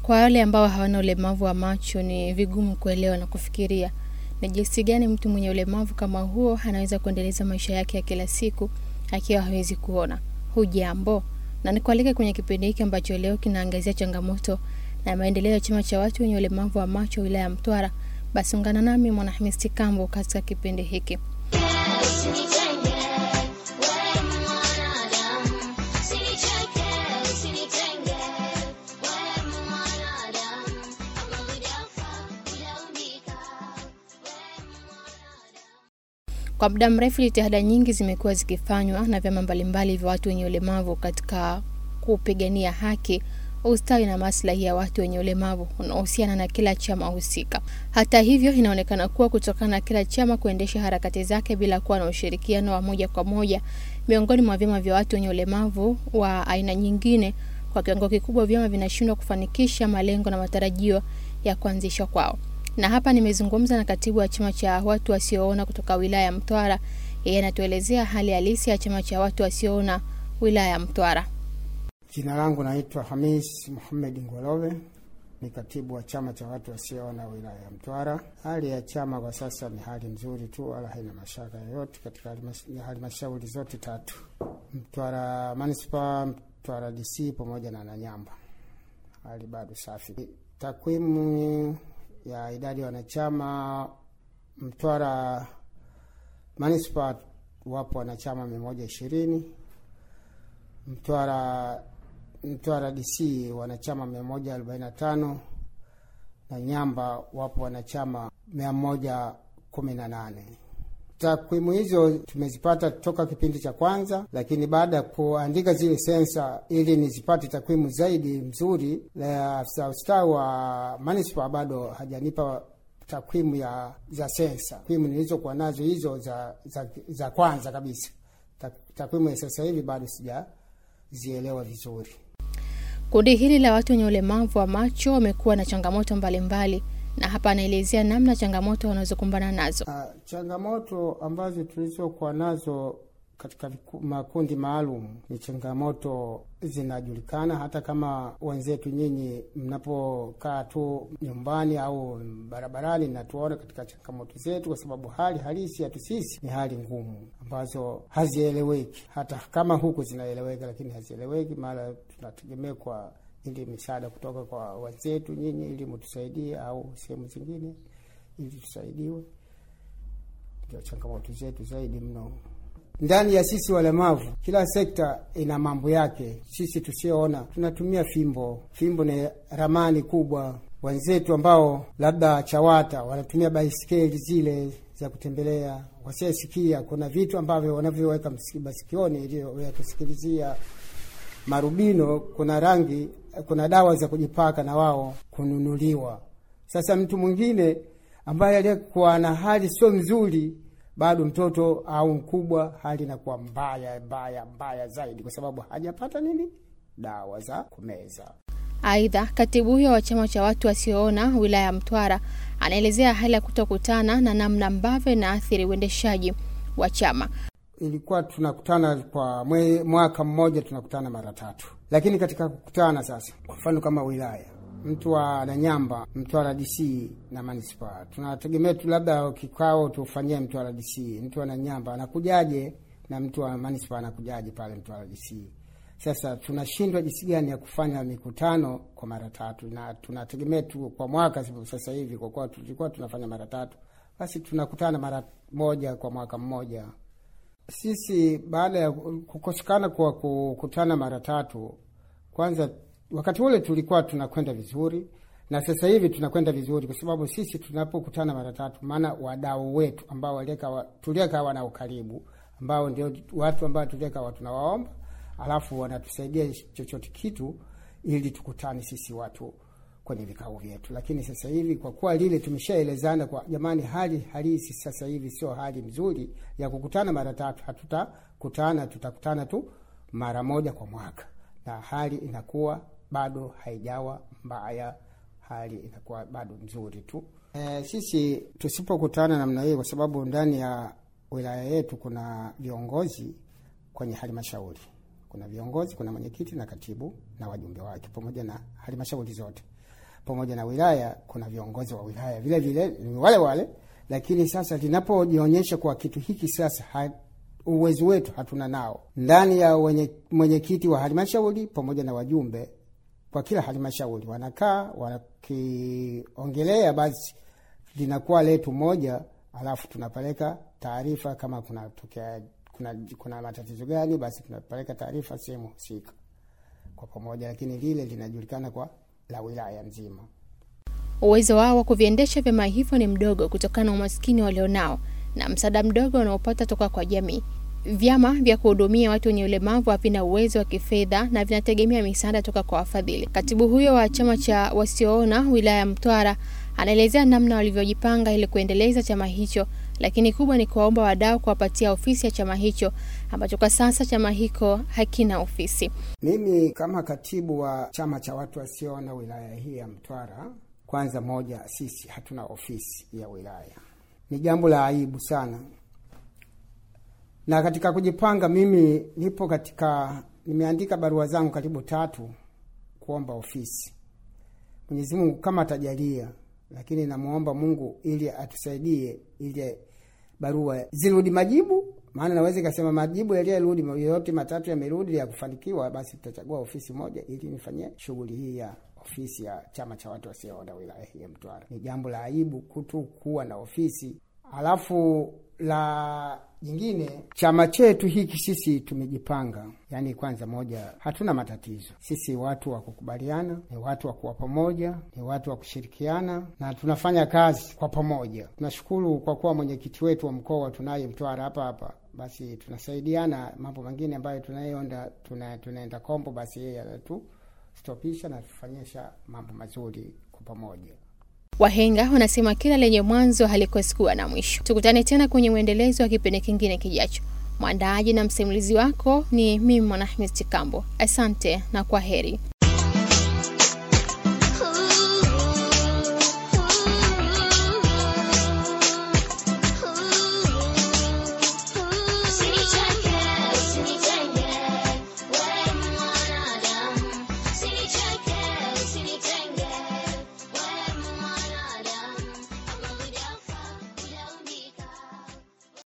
Kwa wale ambao hawana ulemavu wa macho, ni vigumu kuelewa na kufikiria ni jinsi gani mtu mwenye ulemavu kama huo anaweza kuendeleza maisha yake ya kila siku akiwa hawezi kuona. Hujambo, na nikualike kwenye kipindi hiki ambacho leo kinaangazia changamoto na maendeleo ya chama cha watu wenye ulemavu wa macho wilaya ya Mtwara. Basi ungana nami Mwanahamisi Kambo katika kipindi hiki. Kwa muda mrefu jitihada nyingi zimekuwa zikifanywa na vyama mbalimbali vya watu wenye ulemavu katika kupigania haki, ustawi na maslahi ya watu wenye ulemavu unaohusiana na kila chama husika. Hata hivyo, inaonekana kuwa kutokana na kila chama kuendesha harakati zake bila kuwa na ushirikiano wa moja kwa moja miongoni mwa vyama vya watu wenye ulemavu wa aina nyingine, kwa kiwango kikubwa vyama vinashindwa kufanikisha malengo na matarajio ya kuanzishwa kwao na hapa nimezungumza na katibu wa chama cha watu wasioona kutoka wilaya ya Mtwara. Yeye anatuelezea hali halisi ya chama cha watu wasioona wilaya ya Mtwara. Jina langu naitwa Hamis Muhamed Ngolove, ni katibu wa chama cha watu wasioona wilaya ya Mtwara. Hali ya chama kwa sasa ni hali nzuri tu, wala haina mashaka yoyote katika halmashauri zote tatu, Mtwara Manispaa, Mtwara DC pamoja na Nanyamba. Hali bado safi. Takwimu ya idadi ya wanachama Mtwara Manispaa wapo wanachama mia moja ishirini. Mtwara Mtwara DC wanachama mia moja arobaini na tano na Nyamba wapo wanachama mia moja kumi na nane. Takwimu hizo tumezipata toka kipindi cha kwanza, lakini baada ya kuandika zile sensa ili nizipate takwimu zaidi mzuri, afisa ustawi wa manispaa bado hajanipa takwimu ya za sensa. Takwimu nilizokuwa nazo hizo za, za, za kwanza kabisa, takwimu ya sasa hivi bado sijazielewa vizuri. Kundi hili la watu wenye ulemavu wa macho wamekuwa na changamoto mbalimbali mbali na hapa anaelezea namna changamoto wanazokumbana nazo. Uh, changamoto ambazo tulizokuwa nazo katika makundi maalum ni changamoto zinajulikana, hata kama wenzetu nyinyi mnapokaa tu nyumbani au barabarani na tuone katika changamoto zetu, kwa sababu hali halisi yetu sisi ni hali ngumu ambazo hazieleweki. Hata kama huku zinaeleweka, lakini hazieleweki, mara tunategemea kwa ili misaada kutoka kwa wenzetu nyinyi, ili mtusaidie, au sehemu zingine ili tusaidiwe. Ndio changamoto zetu zaidi mno ndani ya sisi walemavu. Kila sekta ina mambo yake. Sisi tusioona tunatumia fimbo. Fimbo ni ramani kubwa. Wenzetu ambao labda CHAWATA wanatumia baiskeli zile za kutembelea. Wasiosikia kuna vitu ambavyo wanavyoweka masikioni ili ya kusikilizia marubino, kuna rangi kuna dawa za kujipaka na wao kununuliwa. Sasa mtu mwingine ambaye aliyekuwa na hali sio nzuri, bado mtoto au mkubwa, hali inakuwa mbaya mbaya mbaya zaidi, kwa sababu hajapata nini, dawa za kumeza. Aidha, katibu huyo wa chama cha watu wasioona wilaya ya Mtwara anaelezea hali ya kutokutana na namna ambavyo inaathiri uendeshaji wa chama. Ilikuwa tunakutana kwa mwe, mwaka mmoja tunakutana mara tatu, lakini katika kukutana sasa, kwa mfano kama wilaya mtu wa Nanyamba, Mtwara DC na manispaa, tunategemea tu labda kikao tufanyie Mtwara DC. Mtu wa Nanyamba anakujaje na mtu wa manispaa anakujaje pale Mtwara DC? Sasa tunashindwa jinsi gani ya kufanya mikutano kwa mara tatu, na tunategemea tu kwa mwaka sasa hivi, kwa kuwa tulikuwa tunafanya mara tatu, basi tunakutana mara moja kwa mwaka mmoja. Sisi baada ya kukosekana kwa kukutana mara tatu, kwanza wakati ule tulikuwa tunakwenda vizuri, na sasa hivi tunakwenda vizuri, kwa sababu sisi tunapokutana mara tatu, maana wadau wetu ambao tuliekawa nao karibu, ambao ndio watu ambao tuliekawa tunawaomba, alafu wanatusaidia chochote kitu ili tukutane sisi watu kwenye vikao vyetu. Lakini sasa hivi kwa kuwa lile tumeshaelezana kwa jamani, hali halisi sasa hivi sio hali mzuri ya kukutana mara tatu. Hatutakutana, tutakutana tu mara moja kwa mwaka, na hali inakuwa bado haijawa mbaya, hali inakuwa bado nzuri tu. E, sisi tusipokutana namna hiyo, kwa sababu ndani ya wilaya yetu kuna viongozi kwenye halmashauri, kuna viongozi, kuna mwenyekiti na katibu na wajumbe wake pamoja na halmashauri zote. pamoja na wilaya, kuna viongozi wa wilaya vile vile ni wale wale, lakini sasa linapojionyesha kwa kitu hiki sasa ha, uwezo wetu hatuna nao ndani ya mwenyekiti wa halmashauri pamoja na wajumbe kwa kila halmashauri wanakaa wakiongelea, basi linakuwa letu moja, alafu tunapeleka taarifa kama kuna tokea, kuna, kuna matatizo gani, basi tunapeleka taarifa sehemu husika kwa pamoja, lakini lile linajulikana kwa la wilaya nzima. Uwezo wao wa kuviendesha vyama hivyo ni mdogo kutokana na umaskini walionao na msaada mdogo unaopata toka kwa jamii. Vyama vya kuhudumia watu wenye ulemavu havina uwezo wa kifedha na vinategemea misaada toka kwa wafadhili. Katibu huyo wa chama cha wasioona wilaya ya Mtwara anaelezea namna walivyojipanga ili kuendeleza chama hicho, lakini kubwa ni kuwaomba wadau kuwapatia ofisi ya chama hicho ambacho kwa sasa chama hicho hakina ofisi. Mimi kama katibu wa chama cha watu wasioona wilaya hii ya Mtwara, kwanza moja, sisi hatuna ofisi ya wilaya, ni jambo la aibu sana na katika kujipanga, mimi nipo katika, nimeandika barua zangu karibu tatu kuomba ofisi. Mwenyezi Mungu kama atajalia, lakini namwomba Mungu ili atusaidie, ili barua zirudi majibu, maana naweza ikasema majibu yaliyorudi yote matatu yamerudi ya kufanikiwa, basi tutachagua ofisi moja ili nifanyie shughuli hii ya ofisi ya chama cha watu wasioona wilaya hii ya Mtwara. Ni jambo la aibu kutu kuwa na ofisi alafu la jingine, chama chetu hiki sisi tumejipanga. Yaani, kwanza moja, hatuna matatizo sisi, watu wa kukubaliana, ni watu wa kuwa pamoja, ni watu wa kushirikiana na tunafanya kazi kwa pamoja. Tunashukuru kwa kuwa mwenyekiti wetu wa mkoa tunaye Mtwara hapa hapa, basi tunasaidiana. Mambo mengine ambayo tunayoenda tuna, tunaenda kombo, basi yeye anatustopisha na tufanyisha mambo mazuri kwa pamoja. Wahenga wanasema kila lenye mwanzo halikosi kuwa na mwisho. Tukutane tena kwenye mwendelezo wa kipindi kingine kijacho. Mwandaaji na msimulizi wako ni mimi Mwanahmed Chikambo. Asante na kwa heri.